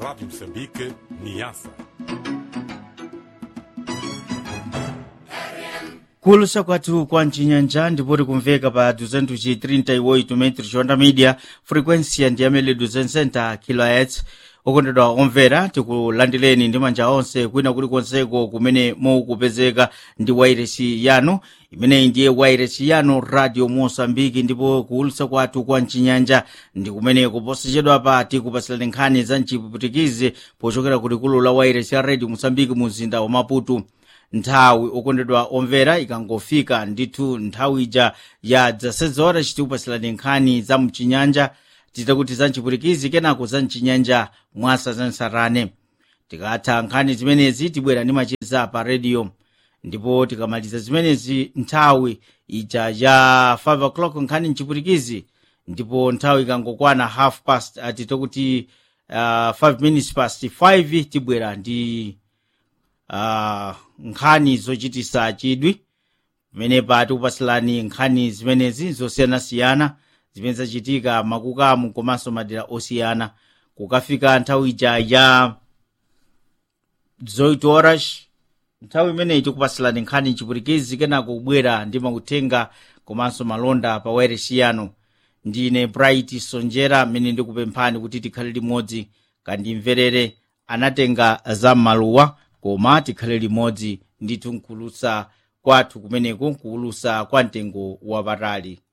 Rádio Moçambique, Niassa. kulusa kwathu kwa mcinyanja ndipo tikumveka pa 238 metros onda media frequência ndiyamene 260 kHz okondedwa omvera tikulandireni ndi manja onse kwina kulikonseko kumene mukupezeka ndi wairesi yanu imeneyi ndiye wairesi yanu radio mosambiki ndipo kuulutsa kwathu kwa mcinyanja ndi kumene kuposechedwa pa tikupatsirani nkhani za mchiputikizi pochokera ku likulu la wairesi ya radio mosambiki mu mzinda wa maputo nthawi okondedwa omvera ikangofika ndithu nthawi ija ya zasezora chitikupatsirani nkhani za mchinyanja titakuti za mchiputikizi kenako za mchinyanja mwasa za nsarane tikatha nkhani zimenezi tibwera ndi macheza pa radio ndipo tikamaliza zimenezi nthawi ija ya 5 o'clock nkhani mchiputikizi ndipo nthawi ikangokwana half past titakuti uh, 5 minutes past 5 tibwera ndi uh, nkhani zochitisa chidwi pamene pa tikupatsilani nkhani zimenezi zosiyanasiyana zimene zachitika makukamu komanso madera osiyana kukafika nthawi ija ya zoito horas nthawi imeneyi tikupatsilani nkhani mchiputikizi kenako kubwera ndi mauthenga komanso malonda pa wairesi yanu ndine bright sonjera amene ndikupemphani kuti tikhale limodzi kandimverere anatenga za maluwa koma tikhale limodzi ndithu nkuulutsa kwathu kumeneku nkuulutsa kwa mtengo wapatali